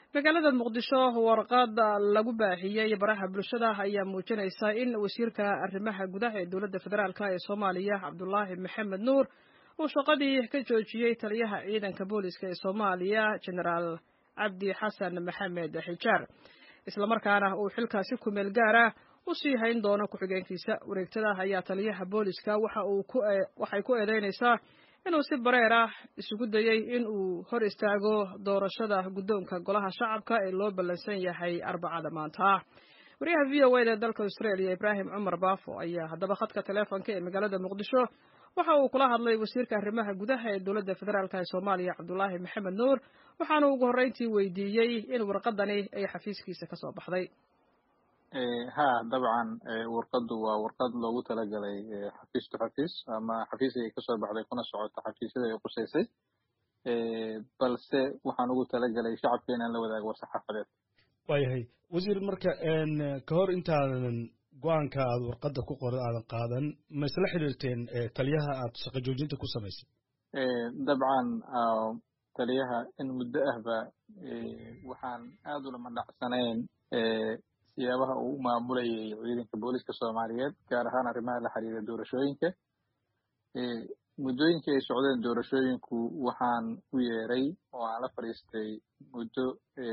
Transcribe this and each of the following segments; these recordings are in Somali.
magaalada muqdisho warqad lagu baahiyey baraha bulshada ayaa muujinaysa in wasiirka arrimaha gudaha ee dowladda federaalk ee soomaaliya cabdulaahi maxamed nuur uu shaqadii ka joojiyey taliyaha ciidanka booliska ee soomaaliya genaraal cabdi xasan maxamed xijaar islamarkaana uu xilkaasi kumeel gaara u sii hayn doono ku-xigeenkiisa wareegtada ayaa taliyaha booliska waxay ku eedeynaysaa inuu si bareer ah isugu dayey in uu hor istaago doorashada guddoonka golaha shacabka ee loo ballansan yahay arbacada maanta wariyaha v o eda ee dalka australia ibraahim cumar baafo ayaa haddaba khadka teleefonka ee magaalada muqdisho waxa uu kula hadlay wasiirka arrimaha gudaha ee dowladda federaalk ee soomaaliya cabdulaahi maxamed nuur waxaana ugu horreyntii weydiiyey in warqadani ay xafiiskiisa ka soo baxday ha dabcan warqadu waa warqad loogu talagalay xafiis to xafiis ama xafiiska ay kasoo baxday kuna socoto xafiisyada ay qusaysay balse waxaan ugu talagalay shacabka inaan la wadaago war-saxaafadeed waayahay wasiir marka ka hor intaadan go-aanka aad warqadda ku qoran aadan qaadan ma isla xidhiirteen taliyaha aad shaqo joojinta ku samaysay dabcan taliyaha in muddo ahba waxaan aad ulama dhacsanayn siyaabaha uu u maamulayay ciidanka booliska soomaaliyeed gaar ahaan arrimaha la xiriira doorashooyinka muddooyinkii ay socdeen doorashooyinku waxaan u yeeray oo aan la fadhiistay muddo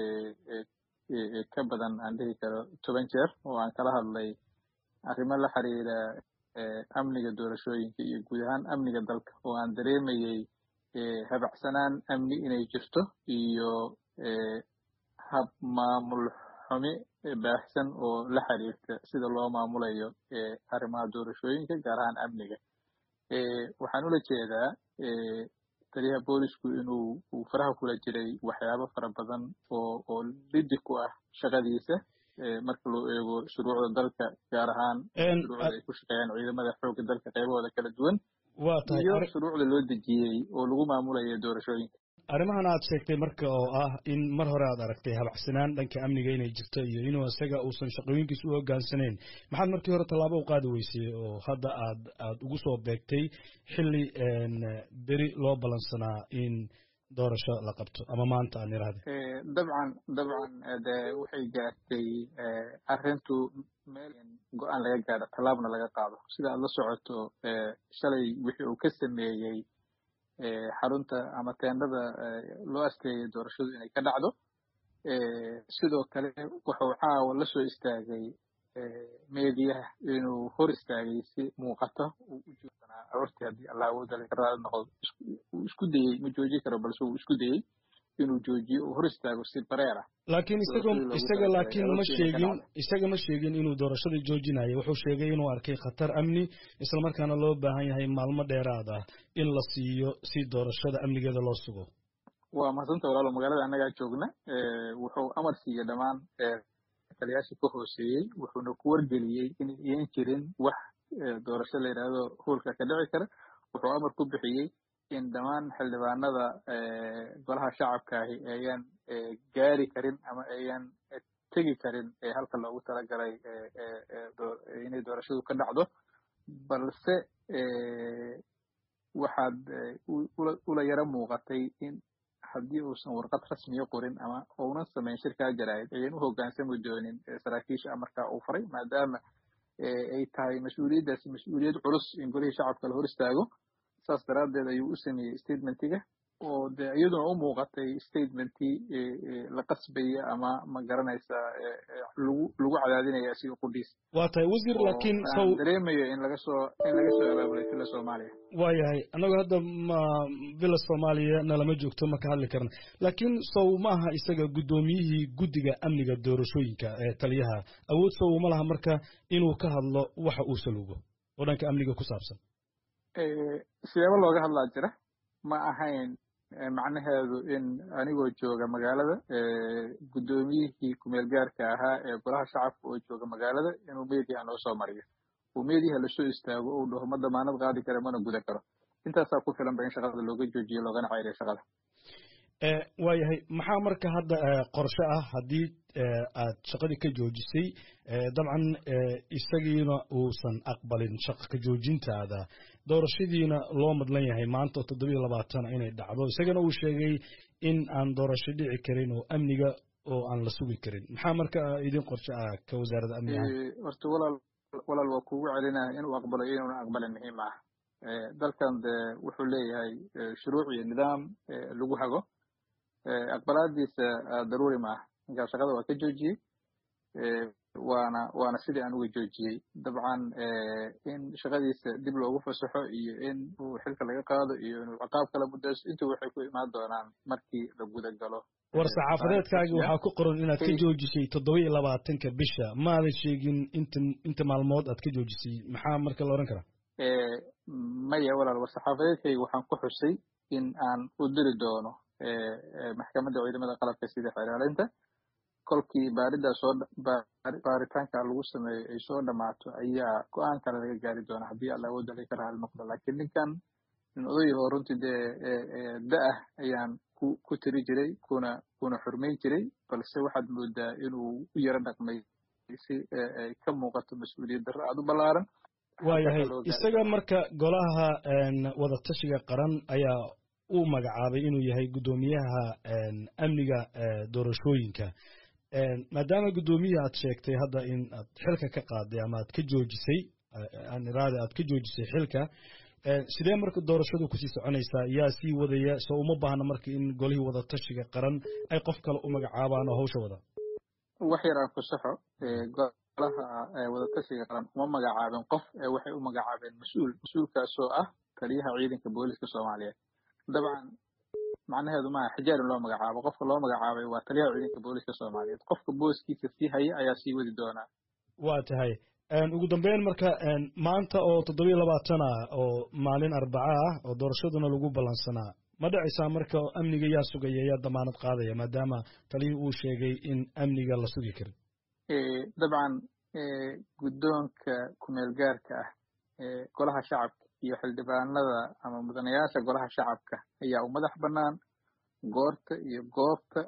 ka badan aan dhihi karo toban jeer oo aan kala hadlay arrimo la xiriira amniga doorashooyinka iyo guud ahaan amniga dalka oo aan dareemayey habacsanaan amni inay jirto iyo hab maamul xumi baahsan oo la xiriirta sida loo maamulayo arrimaha doorashooyinka gaar ahaan amniga waxaan ula jeedaa taliyaha boolisku inuu uu faraha kula jiray waxyaabo fara badan oo oo lidi ku ah shaqadiisa marka loo eego shuruucda dalka gaar ahaan shuruucda ay ku shaqeeyaan ciidamada xoogga dalka qaybahooda kala duwan iyo shuruucda loo dejiyey oo lagu maamulayo doorashooyinka arrimahan aad sheegtay marka oo ah in mar hore aad aragtay habacsanaan dhanka amniga inay jirto iyo inuu isaga uusan shaqooyinkiisa u hogaansanayn maxaad markii hore tallaabo u qaadi weysay oo hadda aad aad ugu soo beegtay xilli beri loo ballansanaa in doorasho la qabto ama maanta aan irahda dabcan dabcan de waxay gaartay arrintu meel go-aan laga gaadho tallaabna laga qaado sida aad la socoto shalay wixii uu ka sameeyey xarunta ama teendhada loo asteeyay doorashadu inay ka dhacdo sidoo kale wuxuu caawa la soo istaagay meediyaha inuu hor istaagay si muuqata uu u joogsanaa aroortii haddii allah awoodale ka raali noqdo uu isku dayey ma joojin karo balse uu isku dayey inuu joojiyo uu hor istaago si bareer ah laakiin isaga isaga laakiin ma sheegin isaga ma sheegin inuu doorashada joojinayo wuxuu sheegay inuu arkay khatar amni islamarkaana loo baahan yahay maalmo dheeraad ah in la siiyo si doorashada amnigeeda loo sugo waa mahadsanta walaalo magaalada annagaa joogna wuxuu amar siiyey dhammaan taliyaashii ka hooseeyey wuxuuna ku wargeliyey in iyan jirin wax doorasho la yidhaahdo hoolka ka dhici kara wuxuu amar ku bixiyey in dhammaan xildhibaanada golaha shacabkaahi ayaan gaari karin ama ayaan tegi karin halka loogu talagalay inay doorashadu ka dhacdo balse waxaad ula yaro muuqatay in haddii uusan warqad rasmiya qorin ama uunan samayn shirkaa jaraa'id ayan u hoggaansami doonin saraakiisha amarkaa uu faray maadaama ay tahay mas-uuliyaddaasi mas-uuliyad culus in golihii shacabka la hor istaago saas daraaddeed ayuu u sameeyey statementiga oo de iyaduna u muuqatay statementii la qasbaya ama ma garanaysa lagu lagu cadaadinaya asiga qudhiis waa tahay wasiir laakiin saw dareemayo in laga soo in laga soo abaabulay villa soomaaliya waayahay annagu hadda ma villa soomaaliya nalama joogto ma ka hadli karna laakiin sow ma aha isaga guddoomiyihii guddiga amniga doorashooyinka ee taliyaha awood sow ma laha marka inuu ka hadlo waxa uu salugo oo dhanka amniga ku saabsan siyaabo looga hadlaa jira ma ahayn macnaheedu in anigoo jooga magaalada guddoomiyihii kumeel gaarka ahaa ee golaha shacabka oo jooga magaalada inuu meediyaha noo soo mariyo uu meediyaha lasoo istaago uu dhaho ma damaanad qaadi kara mana guda karo intaasaa ku filan ba in shaqada looga joojiyo loogana ceyriyo shaqada waayahay maxaa marka hadda qorshe ah haddii aad shaqadii ka joojisay dabcan isagiina uusan aqbalin shaqa ka joojintaada doorashadiina loo madlan yahay maanta oo toddobiyo labaatana inay dhacdo isagana uu sheegay in aan doorasho dhici karin oo amniga oo aan la sugi karin maxaa marka idin qorshe ah ka wasaaradda amniga horta walaal walaal waa kugu celinaya inuu aqbalo iyo inuuna aqbalin muhiim ah dalkan de wuxuu leeyahay shuruuc iyo nidaam lagu hago aqbalaadiisa daruuri ma ah ninkaa shaqada waa ka joojiyey waana waana sidii aan uga joojiyey dabcan in shaqadiisa dib loogu fasaxo iyo in uu xilka laga qaado iyo inuu ciqaab kala mudayso intuu waxay ku imaan doonaan markii la guda galo war saxaafadeedkaagi waxaa ku qoran inaad ka joojisay toddoba iyo labaatanka bisha maadan sheegin inta inta maalmood aad ka joojisay maxaa marka la odhan karaa maya walaal war saxaafadeedkayga waxaan ku xusay in aan u diri doono maxkamadda ciidamada qalabka sida xeelaalinta kolkii baaridaa soo baaritaanka lagu sameeyo ay soo dhammaato ayaa go-aan kale laga gaari doonaa haddii alla awoodda laga raali noqdo laakiin ninkan nin odayahoo runtii dee da-ah ayaan ku ku tiri jiray kuna kuna xurmayn jiray balse waxaad moodaa inuu u yaro dhaqmay si ay ka muuqato mas-uuliyad darro aada u ballaaran waayahay isaga marka golaha wadatashiga qaran ayaa uu magacaabay inuu yahay guddoomiyaha amniga doorashooyinka maadaama guddoomiya aad sheegtay hadda in aad xilka ka qaaday ama aad ka joojisay iraade aad ka joojisay xilka sidee marka doorashadu kusii soconaysaa yaa sii wadaya soo uma baahna marka in golihii wadatashiga qaran ay qof kale u magacaabaan oo hawsha wada wax yar aan ku saxo golaha wadatashiga qaran uma magacaabeen qof waxay u magacaabeen mas-uul mas-uulkaasoo ah taliyaha ciidanka booliska soomaaliyeed dabcan macnaheedu maaha xijaar in loo magacaabo qofka loo magacaabay waa taliyaha ciidanka booliska soomaaliyeed qofka booskiisa sii haya ayaa sii wadi doonaa waa tahay ugu dambeyn marka maanta oo toddobiyo labaatan ah oo maalin arbaca ah oo doorashaduna lagu ballansanaa ma dhacaysaa marka amniga yaa sugaya yaa damaanad qaadaya maadaama taliyii uu sheegay in amniga la sugi karin dabcan guddoonka kumeel gaarka ah golaha shacabka iyo xildhibaanada ama mudanayaasha golaha shacabka ayaa u madax bannaan goorta iyo goobta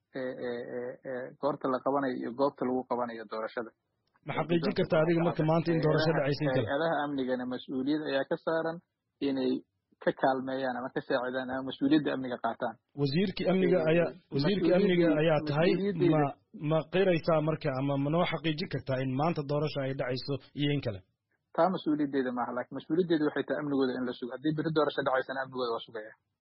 goorta la qabanayo iyo goobta lagu qabanayo doorashada ma xaqiijin karta adiga marka maanta in doorasho dhacaysa hay-adaha amnigana mas-uuliyad ayaa ka saaran inay ka kaalmeeyaan ama ka saacidaan ama mas-uuliyadda amniga qaataan wasiirkii amniga ayaa wasiirkii amniga ayaa tahay ma ma qiraysaa marka ama manoo xaqiijin kartaa in maanta doorasho ay dhacayso iyo in kale taa mas-uuliyaddeeda maaha lakin mas-uuliyaddeeda waxay tahay amnigooda in la sugo haddii beri doorasho dhacaysana amnigooda waa sugaya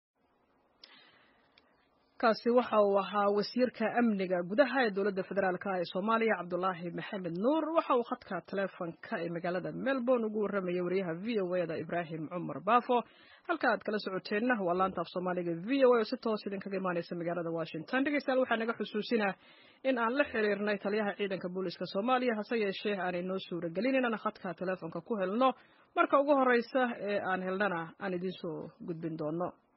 kaasi waxa uu ahaa wasiirka amniga gudaha ee dowladda federaalk ee soomaaliya cabdulaahi maxamed nuur waxa uu khadka taleefonka ee magaalada melbourne ugu warramayay wariyaha v o e da ibraahim cumar baafo halka aad kala socoteenna waa laanta af soomaaliga v o a oo si toos idinkaga imaanaysa magaalada washington dhegeystayaal waxaa naga xusuusinaa in aan la xiriirnay taliyaha ciidanka booliska soomaaliya hase yeeshee aanay noo suuragelin inaan khadka taleefonka ku helno marka ugu horreysa ee aan helnana aan idiin soo gudbin doono